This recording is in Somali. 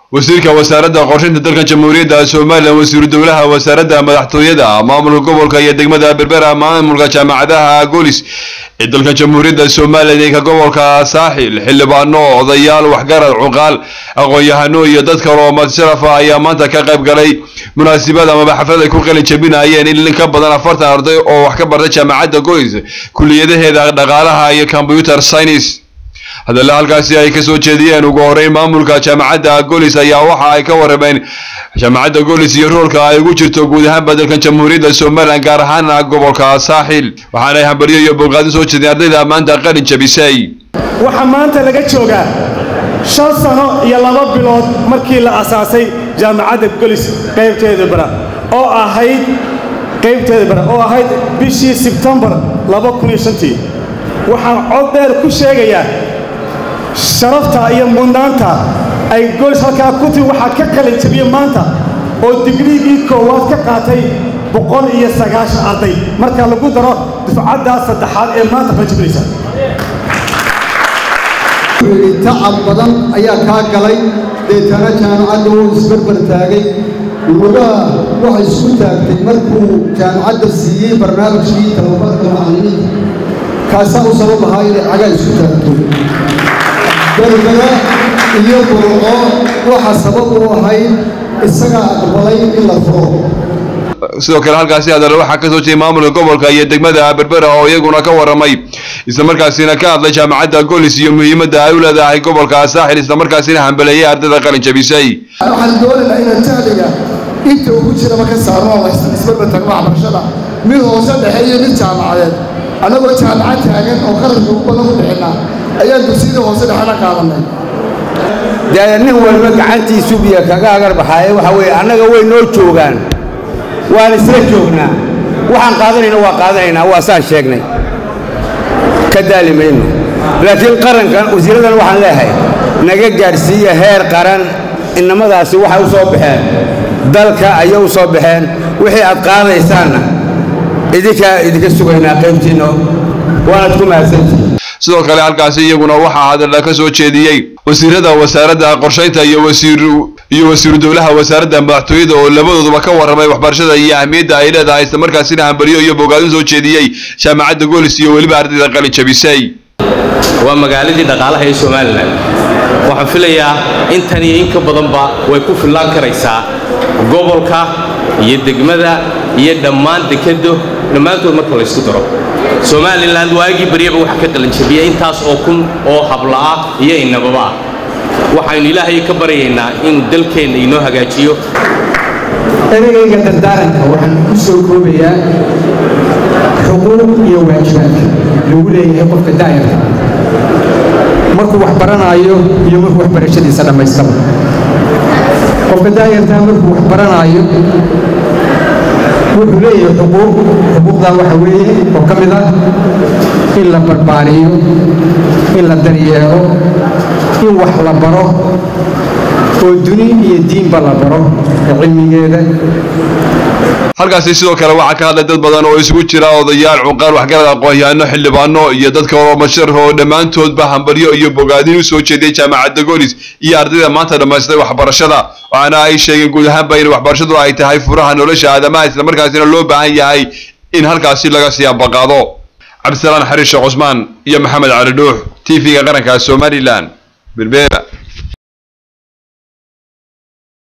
wasiirka wasaaradda qorshaynta dalka jamhuuriyadda somalilan wasiiru dowlaha wasaaradda madaxtooyada maamulka gobolka iyo degmada berbera maamulka jaamacadaha golis ee dalka jamhuuriyadda somalilan ee ka gobolka saaxil xildhibaano odayaal waxgarad cuqaal aqoon-yahano iyo dad kale oo madsarafa ayaa maanta ka qayb galay munaasabad amaba xaflad ay ku qalin jabinayeen in ka badan afartan arday oo wax ka barta jaamacadda golis kuliyadaheeda dhaqaalaha iyo computer science hadalla halkaasi ay kasoo jeediyeen ugu horeyn maamulka jaamacadda golis ayaa waxa ay ka warrameen jaamacadda golis iyo roolka ay ugu jirto guud ahaanba dalkan jamhuuriyadda somalilan gaar ahaana gobolka saaxil waxaanay hambaryo iyo bogaadin soo jeedeen ardayda maanta qalin jabisay waxaa maanta laga joogaa shan sano iyo laba bilood markii la asaasay jaamacadda golis qaybteeda bara oo ahayd qaybteeda bara oo ahayd bishii sebtembar waxaan cod dheer ku sheegayaa sharafta iyo mudnaanta ay golis halkaa ku timi waxaa ka qalin jabiye maanta oo digriigii koowaad ka qaatay boqol iyo sagaashan arday marka lagu daro dufcaddaas saddexaad ee maanta qalin jabinaysa tacab badan ayaa kaa galay deetana jaamacadda wuu isbarbar taagay lugaha waxay isku taagtay markuu jaamacadda siiyey barnaamijkii tababarka macallimiinta kaasaa u sabab ahaa inay cagaa isku taagto berbera iyo burco waxa sabab u ahayd isagaa aqbalay in la furo sidoo kale halkaasi hadale waxaa kasoo jeeday maamulka gobolka iyo degmada berbera oo iyaguna ka warramay islamarkaasina ka hadlay jaamacadda golis iyo muhiimadda ay u leedahay gobolka saaxil islamarkaasina hambaleeyay ardayda qalin jabisay waxaan doonaynaa inaan jahliga inta ugu jiraba ka saarno oo isbarbatagno waxbarashada mid hoose dhexe iyo mid jaamacadeed annagoo jaamacad taagan oo qarashka ugu badan ku bixinaa ayaan dugsiyada hoose dhexena qaadanay dee nin walba gacantiisu biyo kaga agar baxaaye waxa weeye annaga way noo joogaan waan isla joognaa waxaan qaadanayna waa qaadanaynaa waa saan sheegnay ka daali mayno laakiin qarankan wasiiradan waxaan leeyahay naga gaadhsiiya heer qaran innamadaasi waxay u soo baxeen dalka ayay u soo baxeen wixii aad qaadaysaanna idinkaa idinka sugaynaa qaybtiinna waanaad ku mahadsantihin sidoo kale halkaasi iyaguna waxaa hadalla ka soo jeediyey wasiirada wasaaradda qorshaynta iyo wasiiru iyo wasiiru dowlaha wasaaradda madaxtooyada oo labadooduba ka warramay waxbarashada iyo ahmiyadda ay leedahay islamarkaasina hambaryo iyo bogaadin soo jeediyey jaamacadda goolis iyo weliba ardayda qalin jabisay waa magaaladii dhaqaalaha ee somalilan waxaan filayaa intan iyo in ka badanba way ku fillaan karaysaa gobolka iyo degmada iyo dhammaan dekado dhammaantood marka laysku daro somalilan waagii baryaba waxaa ka qalanjabiya intaas oo kun oo hablaah iyo inababa ah waxaynu ilaahay ka baryaynaa inuu dalkeenna inoo hagaajiyo ereyayga dardaaranka waxaan ku soo koobayaa xuquuq iyo waajibaadka lagu leeyahay qofka daa'irka markuu wax baranaayo iyo markuu waxbarashadiisa dhammaystaba qofka daa'irtaa markuu wax baranaayo wuxuu leeyahay xuquuq xuquuqdaa waxa weeye oo ka mid ah in la barbaariyo in la daryeelo in wax la baro oo duni iyo diinba la baro cilmigeeda halkaasi sidoo kale waxaa ka hadlay dad badan oo isugu jira odayaal cuqaal waxgarad aqoon-yahano xildhibaano iyo dadka oo masharaf oo dhammaantoodba hambaryo iyo bogaadin u soo jeediyay jaamacadda golis iyo ardayda maanta dhammaystay waxbarashada waxaana ay sheegeen guud ahaanba in waxbarashadu ay tahay furaha nolosha aadamaha islamarkaasina loo baahan yahay in halkaasi laga sii ambaqaado cabdisalaan xariir sheekh cusmaan iyo maxamed cali dhuux t v-ga qaranka somalilan berbera